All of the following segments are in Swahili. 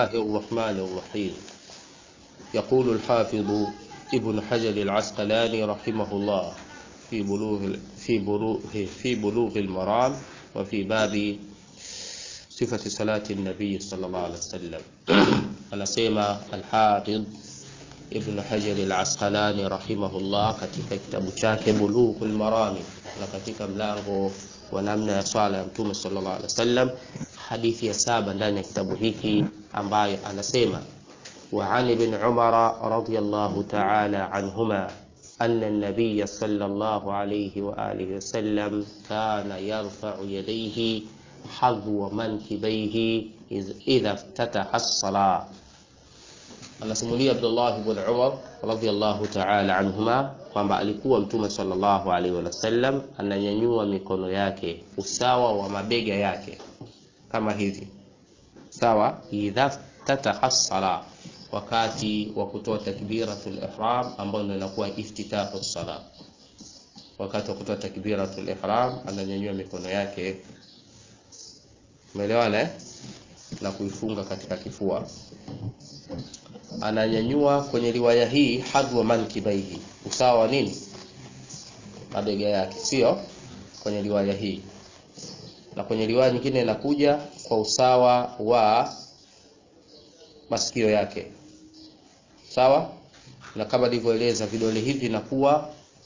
الله الرحمن الرحيم يقول الحافظ ابن حجر العسقلاني رحمه الله في بلوغ في بلوغ في بلوغ المرام وفي باب صفة صلاة النبي صلى الله عليه وسلم anasema Alhafidh Ibn Hajar al-Asqalani rahimahullah katika kitabu chake Bulughul Marami na katika mlango wa namna ya swala ya Mtume sallallahu alaihi wasallam, hadithi ya saba ndani ya kitabu hiki ambayo anasema wa an ibn Umar radiyallahu ta'ala anhuma أن النبي صلى الله عليه وآله وسلم كان يرفع يديه حظو منكبيه إذا افتتح الصلاة anasimulia Abdullah ibn Umar radhiyallahu ta'ala anhuma kwamba alikuwa Mtume sallallahu alaihi wasallam ananyanyua mikono yake usawa wa mabega yake kama hivi, sawa. Idha tataha sala, wakati wa kutoa takbiratul ihram, ambayo ndio inakuwa iftitahu sala. Wakati wa kutoa takbiratul ihram ananyanyua mikono yake, umeelewana eh? na kuifunga katika kifua ananyanyua kwenye riwaya hii hadwa mankibaihi, usawa wa nini? Mabega yake, sio kwenye riwaya hii. Na kwenye riwaya nyingine inakuja kwa usawa wa masikio yake, sawa. Na kama nilivyoeleza, vidole hivi vinakuwa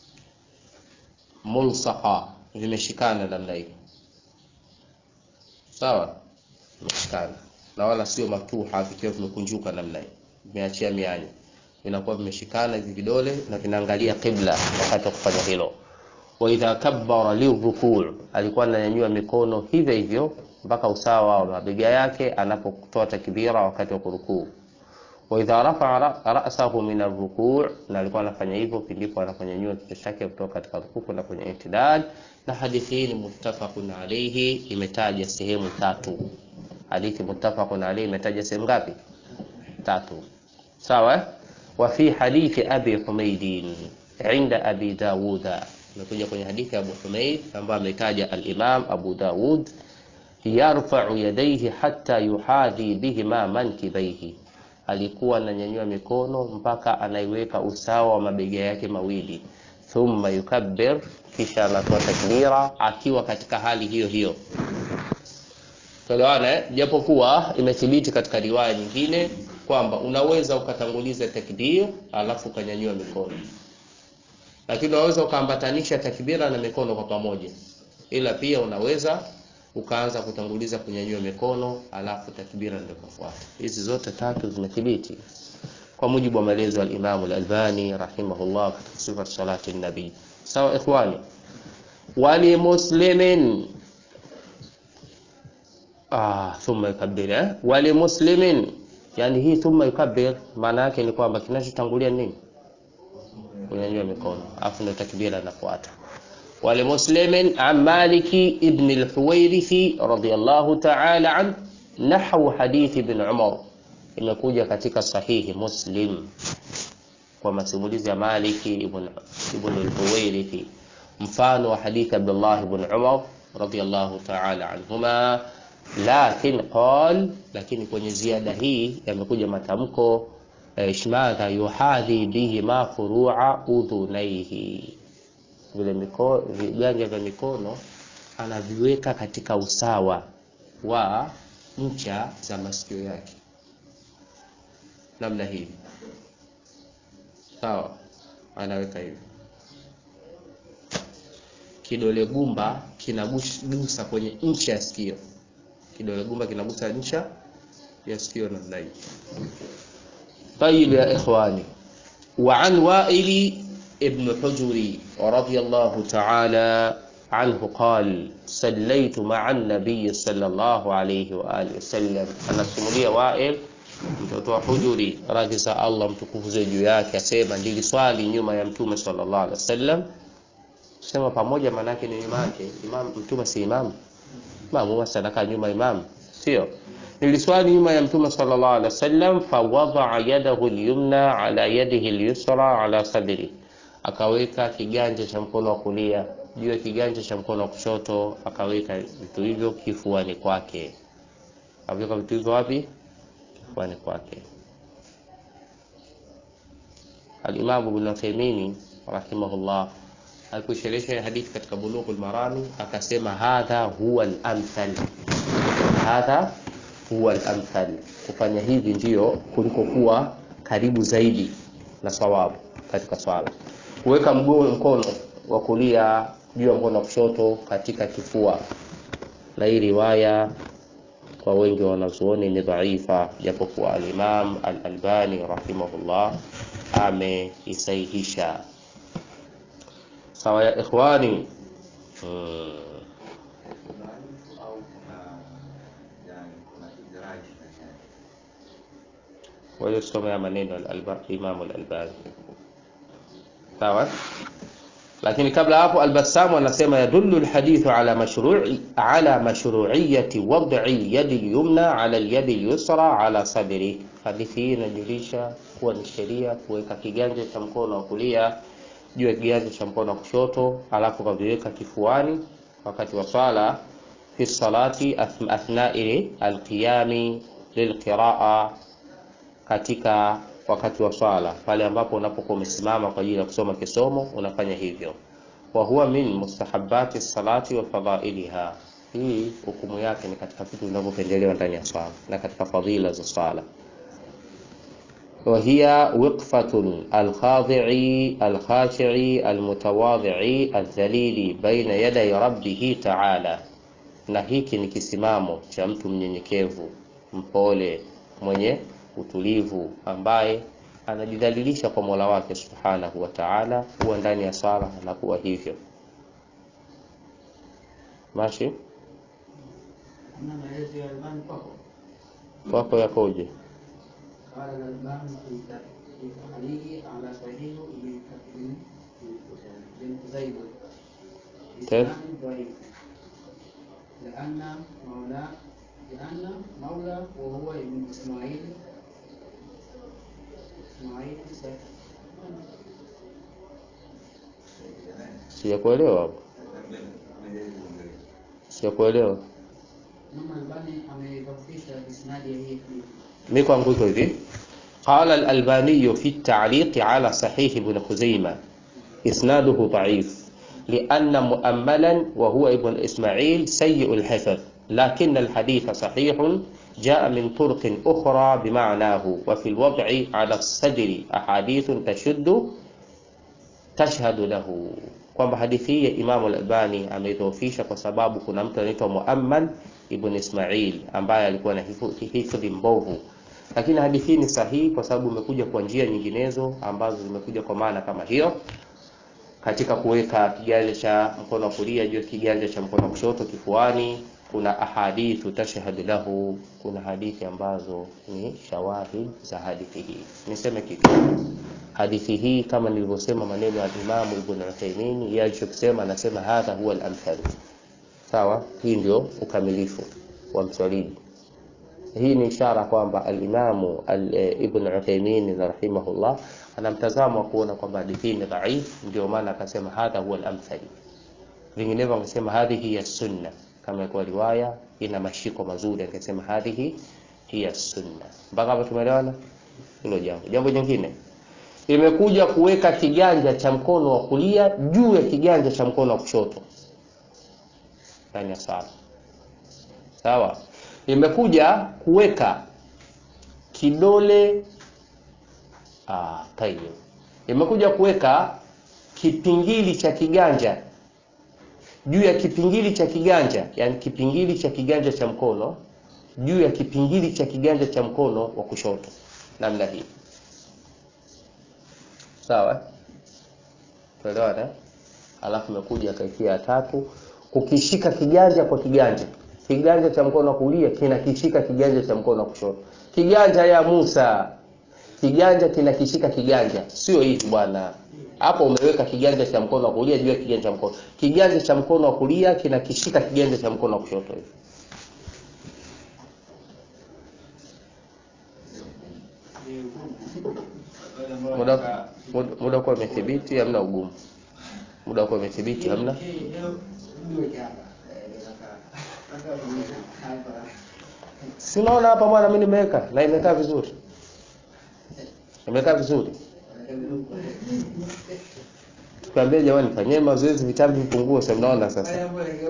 mulsaqa, vimeshikana namna hii, sawa, vimeshikana na wala sio matuha vikiwa vimekunjuka namna hii vimeachia mianya, vinakuwa vimeshikana hivi vidole na vinaangalia qibla wakati wa kufanya hilo. Wa idha kabbara lirukuu, alikuwa ananyanyua mikono hivyo hivyo mpaka usawa wa mabega yake anapotoa takbira wakati wa kurukuu. Wa idha rafa'a ra'sahu min arrukuu, na alikuwa anafanya hivyo pindipo anaponyanyua kichwa chake kutoka katika rukuu kwenda kwenye itidal. Na hadithi hii ni muttafaqun alayhi, imetaja sehemu tatu. Hadithi muttafaqun alayhi imetaja sehemu ngapi? Tatu. sawa wa fi hadithi abi humaidin inda abi dawuda imekuja kwenye hadithi ya abu humaid ambayo ametaja al-imam abu dawud yarfa'u yadayhi hatta yuhadhi bihima mankibaihi alikuwa ananyanyua mikono mpaka anaiweka usawa wa mabega yake mawili thumma yukabbir kisha anatoa takbira akiwa katika hali hiyo hiyo Tuelewana, japokuwa imethibiti katika riwaya nyingine kwamba unaweza ukatanguliza takbir alafu ukanyanyua mikono, lakini unaweza ukaambatanisha takbira na mikono kwa pamoja, ila pia unaweza ukaanza kutanguliza kunyanyua mikono alafu takbira ndio kufuata. Hizi zote tatu zimethibiti kwa mujibu wa maelezo ya Imam al-Albani rahimahullah katika sifat salati nabii. Sawa ikhwani, wali muslimin ah, thumma yukabbir eh? wali muslimin Yani hii thumma yukabbir maana yake ni kwamba kinachotangulia nini? Kunyanyua mikono, afu ndio takbira inafuata. Wali muslimin an Maliki ibn al-Huwairithi radiyallahu ta'ala an nahwu hadithi ibn Umar, imekuja katika sahihi Muslim kwa masimulizi ya Maliki ibn ibn al-Huwairithi, mfano wa hadithi Abdullah ibn Umar radiyallahu ta'ala anhuma lakin qal, lakini kwenye ziada hii yamekuja matamko ishmadha yuhadhi bihi ma furua udhunaihi, vile mikono viganja vya mikono anaviweka katika usawa wa ncha za masikio yake, namna hii, sawa. Anaweka hivi, kidole gumba kinagusa kwenye ncha ya sikio kidole gumba kinagusa ncha ya sikio namna hii. Tayib ya ikhwani, wa an Wa'ili ibn Hujri radiyallahu ta'ala anhu qal sallaytu ma'a an-nabiy sallallahu alayhi wa alihi wasallam, anasimulia Wa'il mtoto wa Hujuri radhi za Allah mtukufu za juu yake, asema niliswali nyuma ya mtume sallallahu alaihi wasallam. Sema pamoja, maana yake ni nyuma yake imam, mtume si imam Maamuma sadaka nyuma imam, sio? Niliswali nyuma ya mtume sallallahu alaihi wasallam, fa wadaa yadahu al-yumna ala yadihi al-yusra ala sadri, akaweka kiganja cha mkono wa kulia juu ya kiganja cha mkono wa kushoto, akaweka vitu hivyo kifuani kwake. Akaweka vitu hivyo wapi? kifuani kwake. Al-Imam Ibn Uthaymeen rahimahullah aliposherehesha hadithi katika Bulughul Marami akasema hadha huwa al-amthal, hadha huwa al-amthal, kufanya hivi ndiyo kuliko kuwa karibu zaidi na sawabu katika swala. Kuweka mguu mkono wa kulia juu ya mkono wa kushoto katika kifua, na hii riwaya kwa wengi wa wanazuoni ni dhaifa, japokuwa al-Imam al-Albani rahimahullah ameisahihisha. Sawa ya ikhwani, hmm. waliosomea maneno Imam al-Albani sawa. Lakini kabla hapo, Al-Bassam anasema yadullu al-hadithu ala mashru'i ala mashru'iyyati wad'i al-yadi al-yumna ala al-yadi al-yusra ala sadri. Hadithi hii inajulisha kuwa ni sheria kuweka kiganja cha mkono wa kulia juu ya kiganja cha mkono wa kushoto, alafu kaviweka kifuani wakati wa swala, fi salati athnai al-qiyami lilqiraa katika wakati wa swala pale ambapo unapokuwa umesimama kwa ajili ya kusoma kisomo unafanya hivyo. wa huwa min mustahabati salati wa fadailiha, hii hukumu yake ni katika vitu vinavyopendelewa ndani ya swala na katika fadhila za swala. wa hiya wiqfatun alkhadi'i alkhashi'i almutawadhi'i aldhalili baina yaday rabbih ta'ala, na hiki ni kisimamo cha mtu mnyenyekevu mpole mwenye utulivu ambaye anajidhalilisha kwa Mola wake Subhanahu wa Ta'ala, huwa ndani ya sala anakuwa hivyo. Mashi kwako yakoje? لأن مولى وهو ابن إسماعيل إسماعيل Sijakuelewa hapo, sijakuelewa. Mama Albani amedhoofisha isnadi ya hii hadithi. Mi kwangu iko hivi, qala al-Albani fi at-ta'liq ala sahih ibn Khuzaimah isnaduhu da'if لأن مؤملا وهو ابن إسماعيل سيء الحفظ لكن الحديث صحيح جاء من طرق أخرى بمعناه وفي الوضع على الصدر أحاديث تشد تشهد له kwamba hadithi hii Imam al-Albani ameidhoofisha kwa sababu kuna mtu anaitwa Muammal ibn Ismail ambaye alikuwa na hifadhi mbovu, lakini hadithi hii ni sahihi kwa sababu imekuja kwa njia nyinginezo ambazo zimekuja kwa maana kama hiyo katika kuweka kiganja cha mkono wa kulia juu ya kiganja cha mkono wa kushoto kifuani. Kuna ahadithu tashhadu lahu, kuna hadithi ambazo ni shawahid za hadithi hii. Niseme kitu, hadithi hii kama nilivyosema, maneno ya Imam Ibn Uthaymeen, yeye alichokisema, anasema hadha huwa al-amthal. Sawa, hii ndio ukamilifu wa mswalidi. Hii ni ishara kwamba al-Imamu Ibn Uthaymeen rahimahullah ana mtazamo wa kuona kwamba hadithi ni dhaif, ndio maana akasema hadha huwa al-amthal. Vinginevyo angesema hadhihi hiya sunna, kama kwa riwaya ina mashiko mazuri, angesema hadhihi hiya sunna. Mpaka hapa tumeelewana hilo jambo. Jambo jingine imekuja kuweka kiganja cha mkono wa kulia juu ya kiganja cha mkono wa kushoto ndani ya sala. Sawa, imekuja kuweka kidole Ah, tayyib. Imekuja kuweka kipingili cha kiganja juu ya kipingili cha kiganja, yani kipingili cha kiganja cha mkono juu ya kipingili cha kiganja cha mkono wa kushoto, namna hii. Sawa, tuelewana. Alafu imekuja kaifia ya tatu, kukishika kiganja kwa kiganja. Kiganja cha mkono wa kulia kinakishika kiganja cha mkono wa kushoto. Kiganja ya Musa kiganja kinakishika kiganja, sio hivi bwana. Hapo umeweka kiganja cha mkono wa kulia juu ya kiganja cha mkono, kiganja cha mkono wa kulia kinakishika kiganja cha mkono wa kushoto hivi. Muda muda kwa umethibiti, hamna ugumu. Muda kwa umethibiti, hamna Leo niweke hapa. Eh, nataka- nataka kuweka hapa. Si unaona hapa bwana, mimi nimeweka na imekaa vizuri, imekaa vizuri. Tukaambia jamani, fanyeni mazoezi, vitabu vipungue. Sasa mnaona sasa,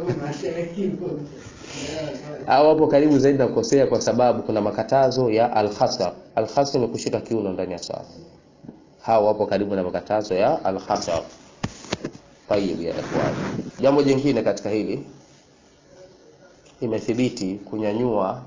au hapo karibu zaidi na kukosea, kwa sababu kuna makatazo ya al-khasar. Al-khasar ni kushika kiuno ndani ya swala. Hao wapo karibu na makatazo ya al-khasar. Tayib ya ikhwan, jambo jingine katika hili imethibiti kunyanyua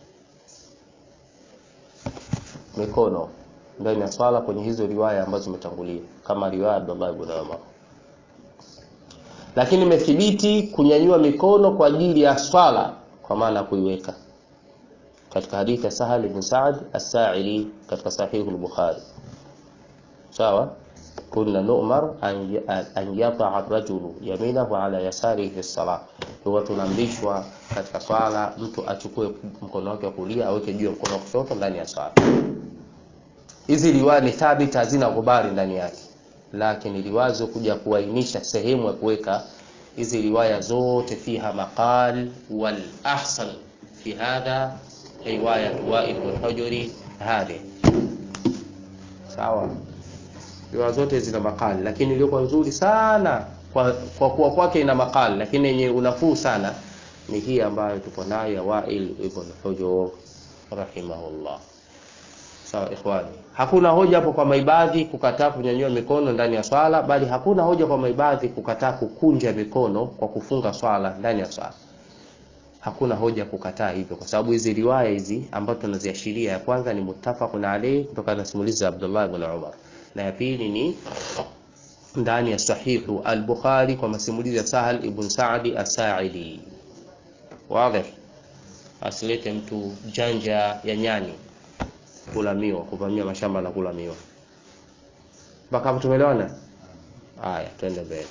mikono ndani ya swala kwenye hizo riwaya ambazo zimetangulia kama riwaya ya Abdullah ibn Umar, lakini imethibiti kunyanyua mikono kwa ajili ya swala kwa maana ya kuiweka katika hadithi ya Sahal ibn Sa'd as-Sa'idi katika sahihu al-Bukhari. Sawa, kunna nu'mar an an yata'a ar-rajulu yaminahu ala yasarihi fi as-salah, huwa tunaamrishwa katika swala mtu achukue mkono wake wa kulia aweke juu ya mkono wa kushoto ndani ya swala. Hizi riwaya ni thabit, hazina ghubari ndani yake, lakini riwaya kuja kuainisha sehemu ya kuweka hizi riwaya zote fiha maqal wal ahsan fi hadha riwaya Wa'il bin Hujri hadhi. Sawa, riwaya zote zina maqal, lakini iliyokuwa nzuri sana kwa kwa kuwa kwake ina maqal, lakini yenye unafuu sana ni hii ambayo tuko nayo ya Wa'il ibn Hujr rahimahullah. Sawa ikhwani, hakuna hoja hapo kwa maibadhi kukataa kunyanyua mikono ndani ya swala, bali hakuna hoja kwa maibadhi kukataa kukunja mikono kwa kufunga swala ndani ya swala. Hakuna hoja kukataa hivyo, kwa sababu hizi riwaya hizi ambazo tunaziashiria, ya kwanza ni muttafaqun alayhi kutokana na simulizi za Abdullah ibn Umar, na ya pili ni ndani ya sahihu al-Bukhari kwa masimulizi ya Sahal ibn Sa'di as-Sa'idi. Wazi, asilete mtu janja ya nyani kula miwa, kuvamia mashamba na kula miwa. Mpaka hapo tumeelewana? Haya, twende mbele.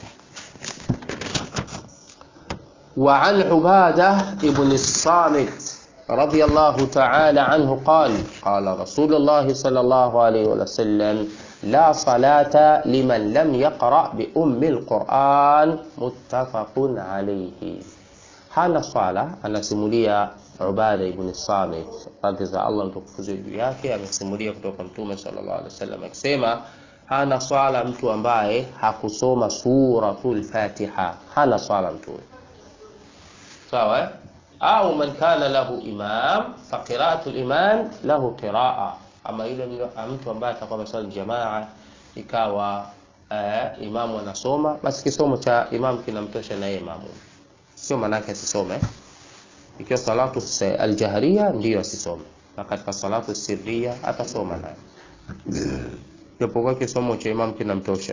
Wa an Ubada ibn as-Samit radiyallahu ta'ala anhu qala qala Rasulullah sallallahu alayhi wa sallam la salata liman lam yaqra bi ummi al-Quran muttafaqun alayhi. Hana sala, anasimulia Ubada ibn Samit radhi za Allah mtukufu juu yake, amesimulia kutoka Mtume sallallahu alaihi wasallam akisema, hana swala mtu ambaye hakusoma suratul Fatiha, hana swala mtu sawa eh? au man kana lahu imam fa qira'atul imam lahu qira'a, ama yule mtu ambaye atakuwa ameswali jamaa ikawa uh, imamu anasoma, basi kisomo cha imam kinamtosha na yeye imamu, sio manake asisome ikiwa salatu aljahriya ndiyo asisome, na katika salatu sirriya atasoma naye, japokuwa kisomo cha imam kinamtosha.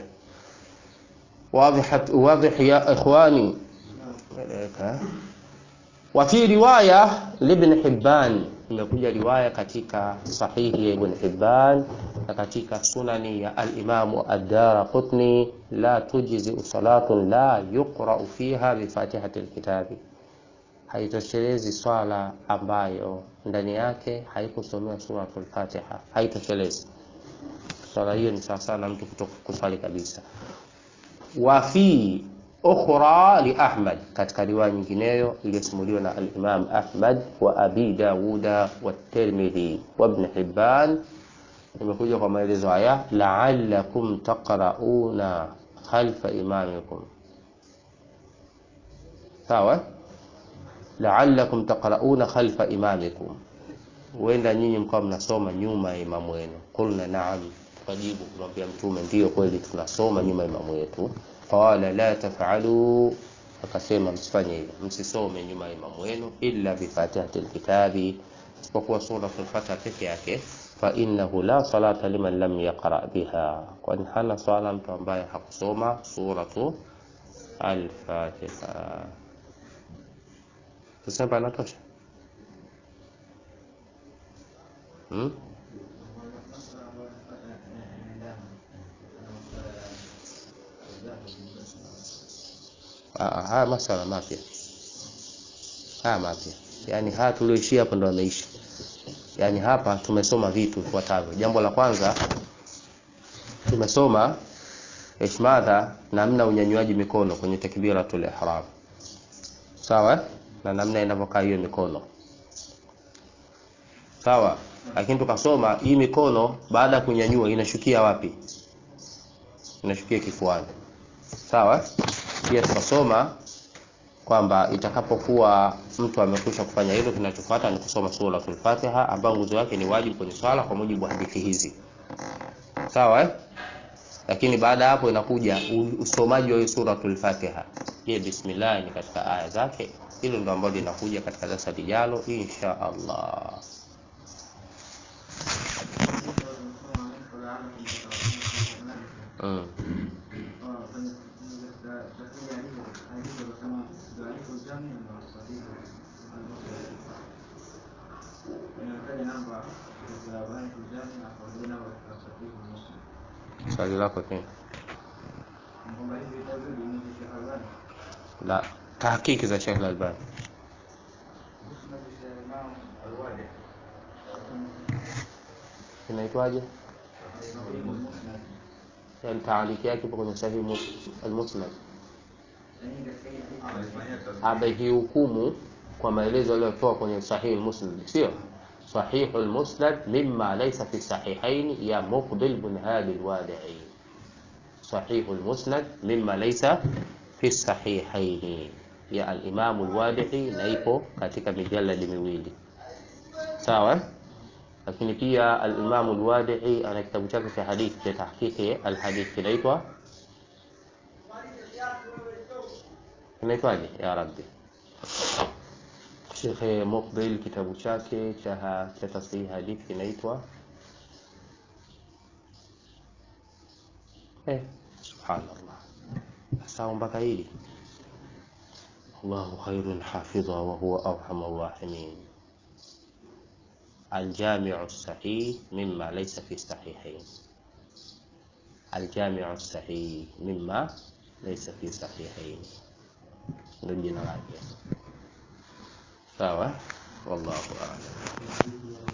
Wadhih ya ikhwani. Wa fi riwaya libn Hibban, imekuja riwaya katika sahihi ya Ibn Hibban na katika sunani ya al-Imam ad-Daraqutni, la tujzi salatun la yuqra'u fiha bi fatihati al-kitabi haitoshelezi swala ambayo ndani yake haikusomewa suratul Fatiha, haitoshelezi swala hiyo. Ni sawa sana mtu kutoka kuswali kabisa. Wa fi ukhra li Ahmad, katika riwaya nyingineyo iliyosimuliwa na al-Imam Ahmad wa Abi Dawuda wa Tirmidhi wa Ibn Hibban, imekuja kwa maelezo haya, la'allakum taqra'una khalfa imamikum. Sawa la'allakum taqra'una khalfa imamikum, huenda nyinyi mkawa mnasoma nyuma ya imamu wenu. Qulna na'am, tukajibu kumwambia Mtume, ndiyo kweli tunasoma nyuma ya imamu wetu. Qala la taf'alu, akasema msifanye hivyo, msisome nyuma ya imamu wenu, illa bi fatihati alkitabi, isipokuwa suratul Fatiha peke yake. Fa innahu la salata liman lam yaqra biha, kwani hana swala mtu ambaye hakusoma suratu al-Fatiha. Tuseme panatosha hmm? Ah, haya masala mapya, haya mapya, yaani haya tulioishia hapo ndo ameisha. Yaani hapa tumesoma vitu vifuatavyo. Jambo la kwanza tumesoma ishmadha, namna unyanyuaji mikono kwenye takbiratul ihram, sawa na namna inavyokaa hiyo mikono. sawa lakini tukasoma hii mikono baada ya kunyanyua inashukia wapi inashukia kifuani sawa pia tukasoma kwamba itakapokuwa mtu amekwisha kufanya hilo kinachofuata ni kusoma suratul Fatiha ambayo nguzo yake ni wajibu kwenye swala kwa mujibu wa hadithi hizi sawa eh? lakini baada ya hapo inakuja u- usomaji wa hiyo suratul Fatiha je bismillah ni katika aya zake hilo ndo ambalo linakuja katika darasa lijalo insha Allah mm. swali lako tena la tahakiki za Sheikh Al-Albani inaitwaje yani taaliki yake ipo kwenye sahihi Mus- al-Musnad amehihukumu kwa maelezo aliyotoa kwenye sahihi al-Musnad sio صحيح المسند مما ليس في الصحيحين يا مقبل بن هادي الوادعي صحيح المسند مما ليس في الصحيحين يا الإمام الوادعي نaipo katika mijaladi miwili sawa lakini pia al-Imam al-Wadi'i ana kitabu chake cha hadithi cha tahqiqi al-hadith kinaitwa kinaitwaje ya rabbi Sheikh Muqbil kitabu chake cha cha tasihi hadithi kinaitwa eh subhanallah sawa mpaka hili الله خير حافظا وهو أرحم الراحمين الجامع الصحيح مما ليس في الصحيحين الجامع الصحيح مما ليس في الصحيحين ndio jina lake sawa wallahu a'lam